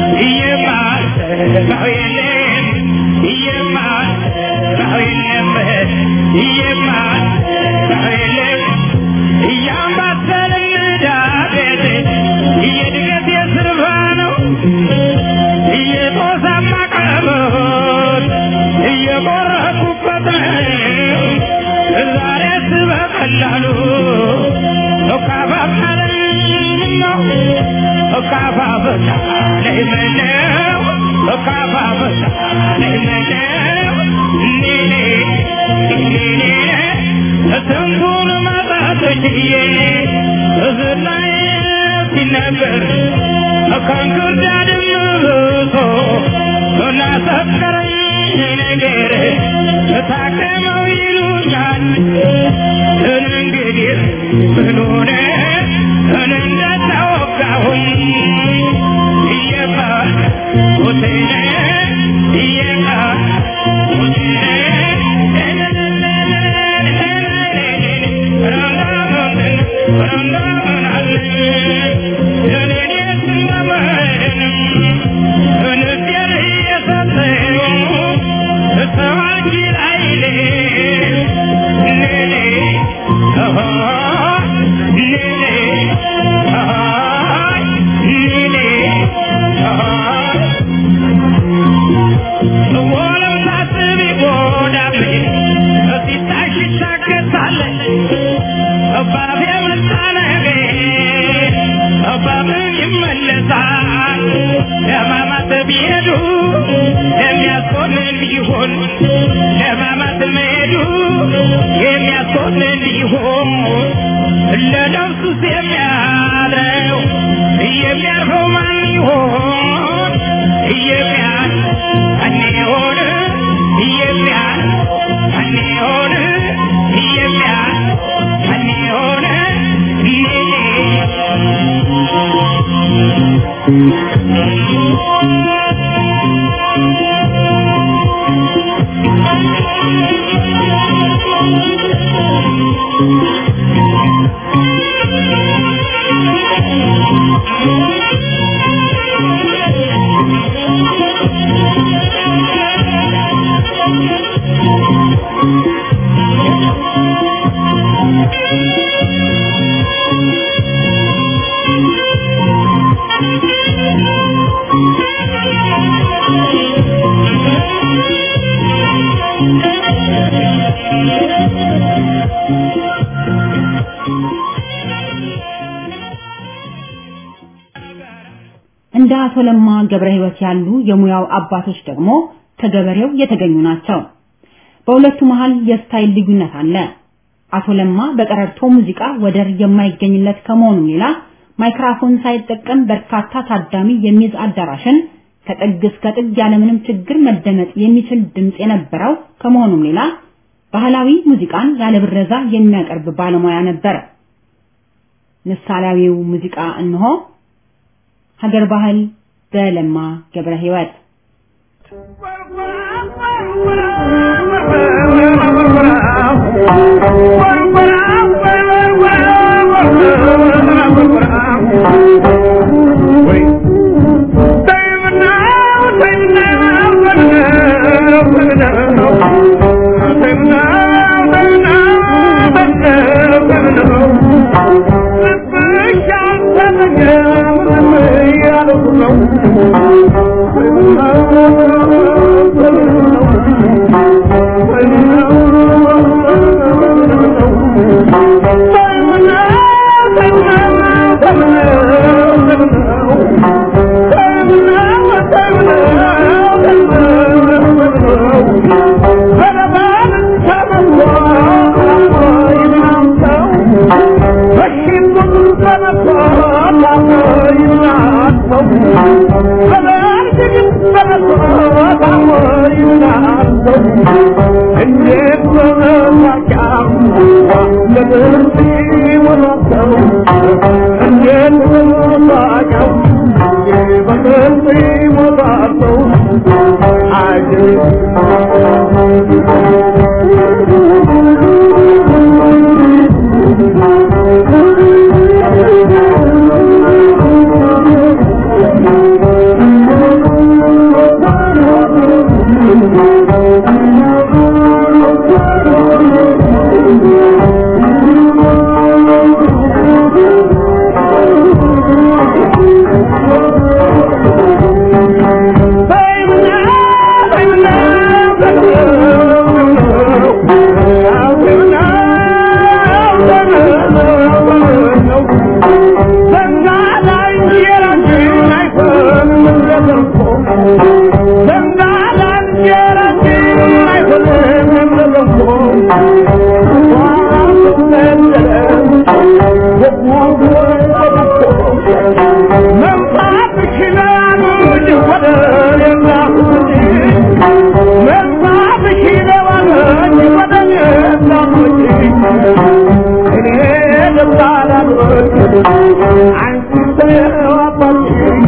የማልሰማው የለም የማልሰማው የለም የማልሰማው የለም እያምባሰልን ዳቤት እየድገት የስርፋ ነው እየጦሳማ ቀበሮት እየቆረኩበት ነው ዛሬስ በቀላሉ እካፋ ማለት ነው እካፋ በሳ ለይመነው በካፋ በሳ ለይመነው ኔኔ ኔኔ ስንቱን ማጣት ችዬ እዝላይ ሲነገር ከእንክርዳድም ብሶ ላሰከረኝ ነገር ታከመው ይሉኛል እንግዲህ ምን ሆነ እንደተወጋሁኝ እየቃ ሆቴነ እየቃ ቢሄዱ የሚያስቆንን ቢሆን ለማማት መሄዱ የሚያስቆንን ቢሆን ለነፍሱስ የሚያድረው የሚያርፈው ማን ይሆን የሚያል ማን ይሆን የሚያል ማን ይሆን የሚያል ማን ይሆን
እንደ አቶ ለማ ገብረ ሕይወት ያሉ የሙያው አባቶች ደግሞ ከገበሬው የተገኙ ናቸው። በሁለቱ መሃል የስታይል ልዩነት አለ። አቶ ለማ በቀረርቶ ሙዚቃ ወደር የማይገኝለት ከመሆኑም ሌላ ማይክራፎን ሳይጠቀም በርካታ ታዳሚ የሚይዝ አዳራሽን ከጥግ እስከ ጥግ ያለምንም ችግር መደመጥ የሚችል ድምፅ የነበረው ከመሆኑም ሌላ ባህላዊ ሙዚቃን ያለ ብረዛ የሚያቀርብ ባለሙያ ነበር። ምሳሌያዊው ሙዚቃ እንሆ ሀገር ባህል በለማ ገብረ ሕይወት
Thank you.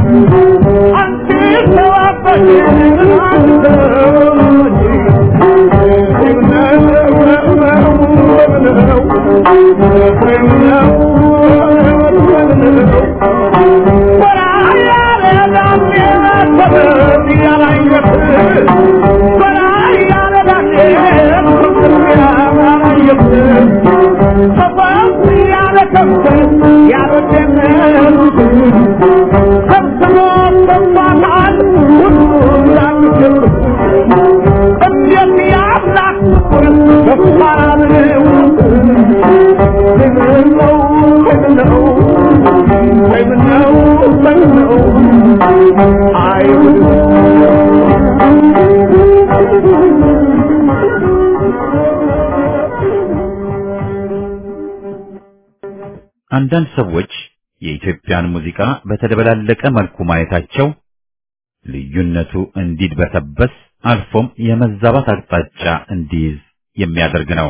አንዳንድ ሰዎች የኢትዮጵያን ሙዚቃ በተደበላለቀ መልኩ ማየታቸው ልዩነቱ እንዲድበሰበስ አልፎም የመዛባት አቅጣጫ እንዲይዝ የሚያደርግ ነው።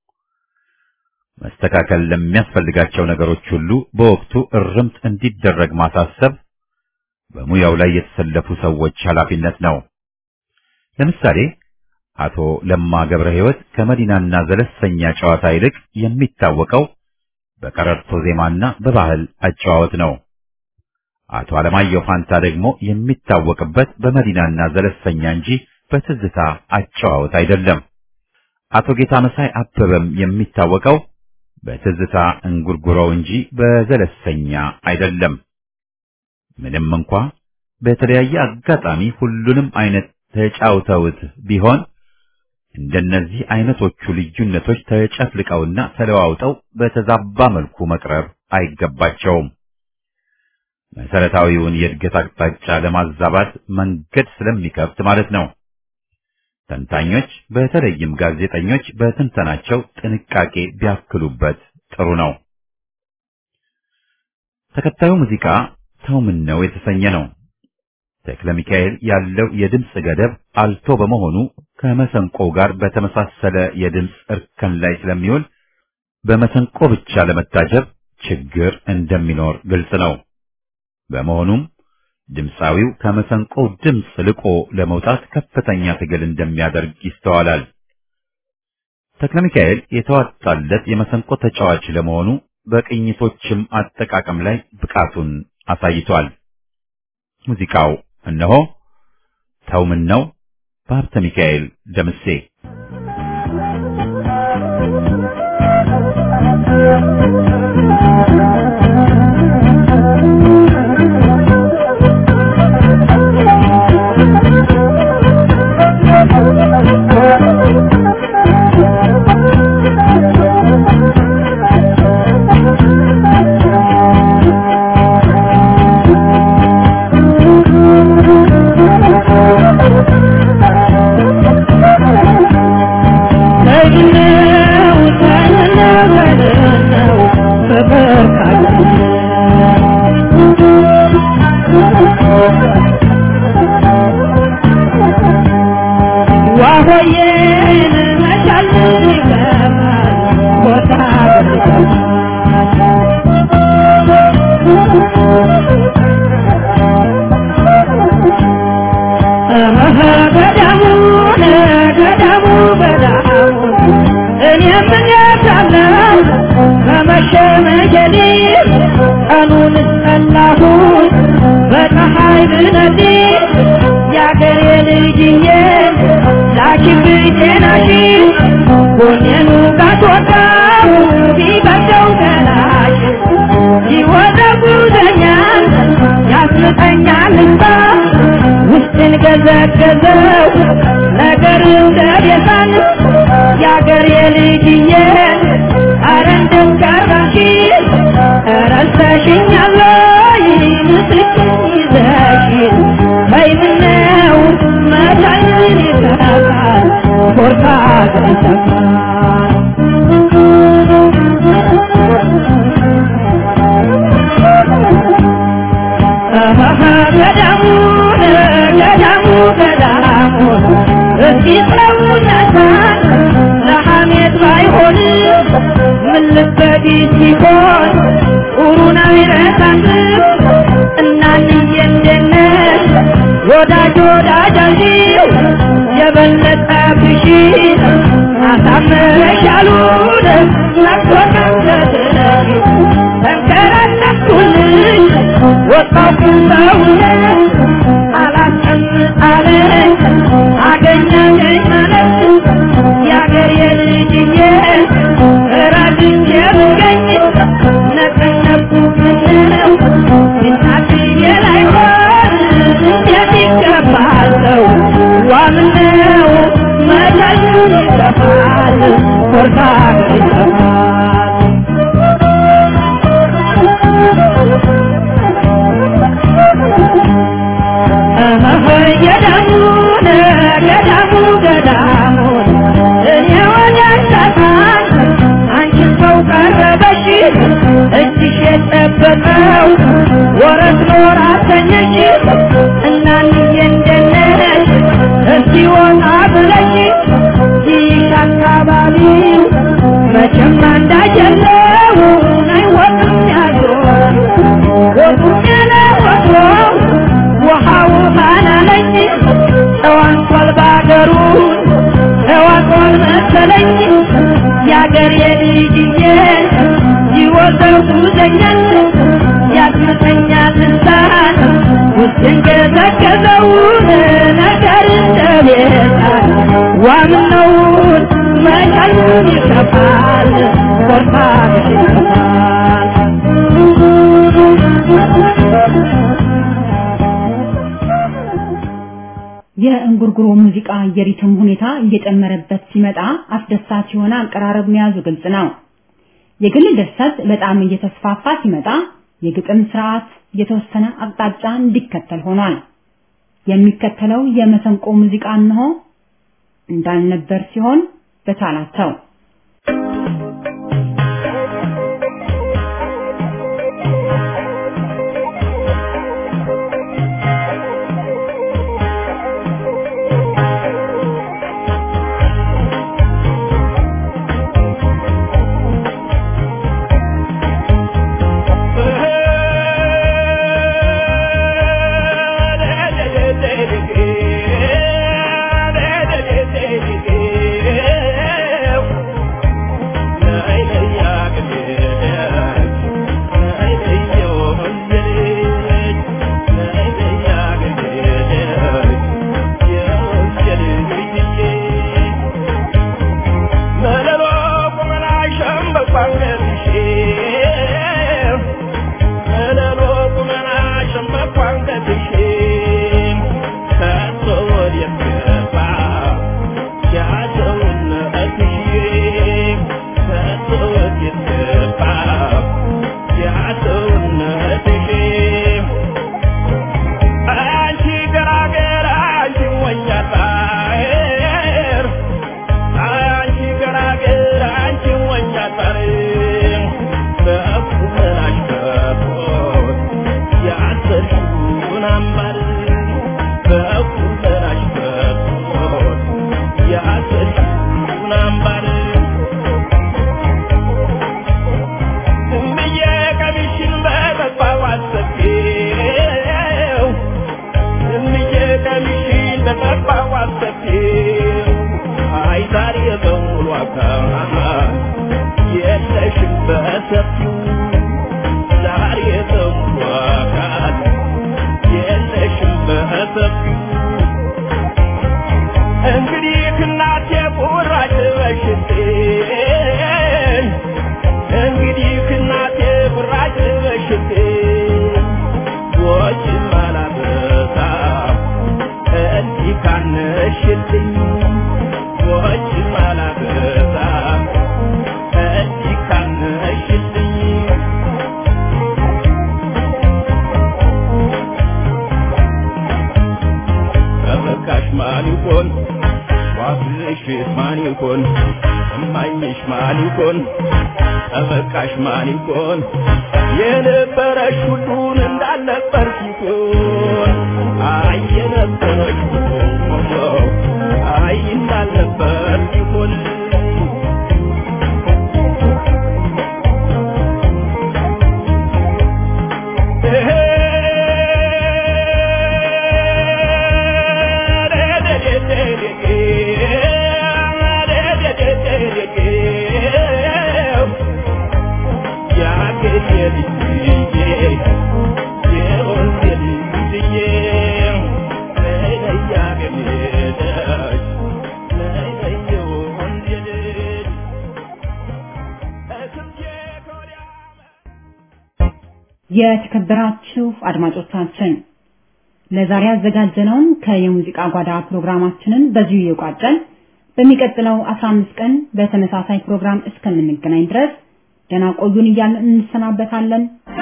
መስተካከል ለሚያስፈልጋቸው ነገሮች ሁሉ በወቅቱ እርምት እንዲደረግ ማሳሰብ በሙያው ላይ የተሰለፉ ሰዎች ኃላፊነት ነው። ለምሳሌ አቶ ለማ ገብረ ሕይወት ከመዲናና ዘለሰኛ ጨዋታ ይልቅ የሚታወቀው በቀረርቶ ዜማና በባህል አጨዋወት ነው። አቶ አለማየሁ ፋንታ ደግሞ የሚታወቅበት በመዲናና ዘለሰኛ እንጂ በትዝታ አጨዋወት አይደለም። አቶ ጌታ መሳይ አበበም የሚታወቀው በትዝታ እንጉርጉሮው እንጂ በዘለሰኛ አይደለም። ምንም እንኳ በተለያየ አጋጣሚ ሁሉንም አይነት ተጫውተውት ቢሆን እንደነዚህ አይነቶቹ ልዩነቶች ተጨፍልቀውና ተለዋውጠው በተዛባ መልኩ መቅረብ አይገባቸውም። መሰረታዊውን የእድገት አቅጣጫ ለማዛባት መንገድ ስለሚከፍት ማለት ነው። ተንታኞች በተለይም ጋዜጠኞች በትንተናቸው ጥንቃቄ ቢያክሉበት ጥሩ ነው። ተከታዩ ሙዚቃ ተው ምን ነው የተሰኘ ነው። ተክለ ሚካኤል ያለው የድምፅ ገደብ አልቶ በመሆኑ ከመሰንቆው ጋር በተመሳሰለ የድምፅ እርከን ላይ ስለሚውል በመሰንቆ ብቻ ለመታጀብ ችግር እንደሚኖር ግልጽ ነው። በመሆኑም ድምፃዊው ከመሰንቆው ድምፅ ልቆ ለመውጣት ከፍተኛ ትግል እንደሚያደርግ ይስተዋላል። ተክለ ሚካኤል የተዋጣለት የመሰንቆ ተጫዋች ለመሆኑ በቅኝቶችም አጠቃቀም ላይ ብቃቱን አሳይቷል። ሙዚቃው እነሆ ተው ምን ነው በሀብተ ሚካኤል ደምሴ
ገዘገዘው ነገር እንደቤዛን የአገር የልጅዬ አረ እንደጋራሽ ረስተሽኛለ ምስክን ይዘሽ በይምነው መቻይን ይሰራል ኮርታ ገይተፋል ገዳሙ ገዳሙ ገዳሙ እስኪ ሰውነታን ለሐሜት ባይሆን ምን ልበዲ ሲሆን ጡሩን አይረሳም እናንዬ እንደ ወዳጅ ወዳጅ አንቺው የበለጠ ብሺ አሳምረሻሉን ናፍቆታተትነሽ ተንከራተትኩልሽ ወጣሁ ሰውነት አላስቀምጣለኝ አገኘኝ ማለት የአገር የልጅዬ ራድቼ ብገኝ ነቀነቁ ምነው እናትዬ ላይሆን እንዴት ይገባል ሰው ዋምነው መቻሉን ይጠፋል ኮርታ ይጠፋል ገዳሙን ገዳሙ ገዳሙን እኔ ወዳሳታን አንቺን ሰው ቀረበሽ እጅሽ የጠበቀው ወረት ኖር አሰኘሽ እናንዬ እንደነሽ እስቲ ወጣ ብለሽ ይሽ አካባቢው መቼም እንዳጀለው አይወጡም ያዞር ወጡም ያለ ወትሮ ውሃው ባላለኝ ተዋንቷል ባገሩ ተዋንቷል መሰለኝ የአገር የልጅዬ ይወዘው ጉዘኛል ያስመተኛል ልሳን ውስጥን ገዘገዘውን ነገር እንደቤታል ዋምነውን መቻሉን ይከፋል ኮርታ ይከፋል
የእንጉርጉሮ ሙዚቃ የሪትም ሁኔታ እየጨመረበት ሲመጣ አስደሳች የሆነ አቀራረብ መያዙ ግልጽ ነው። የግል ድርሰት በጣም እየተስፋፋ ሲመጣ የግጥም ስርዓት የተወሰነ አቅጣጫ እንዲከተል ሆኗል። የሚከተለው የመሰንቆ ሙዚቃ እንሆ እንዳልነበር ሲሆን በቻላቸው
ጠበቃሽ ማን ይሆን የነበረሽ ሁሉን እንዳልነበር ሲሆን አይ የነበረሽ ሁሉ አይ እንዳልነበር ሲሆን
የተከበራችሁ አድማጮቻችን ለዛሬ ያዘጋጀነውን ከየሙዚቃ ጓዳ ፕሮግራማችንን በዚሁ እየቋጨን በሚቀጥለው 15 ቀን በተመሳሳይ ፕሮግራም እስከምንገናኝ ድረስ ደህና ቆዩን እያልን እንሰናበታለን።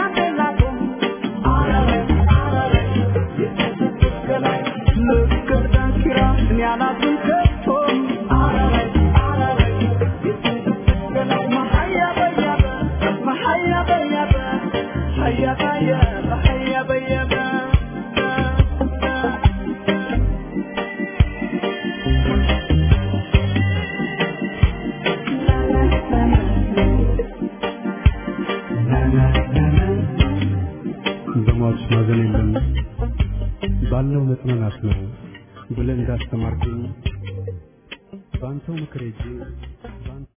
በሟች ማዘን የለም ባለው መጽናናት ነው ብለህ እንዳስተማርከኝ በአንተው ምክር ሄጄ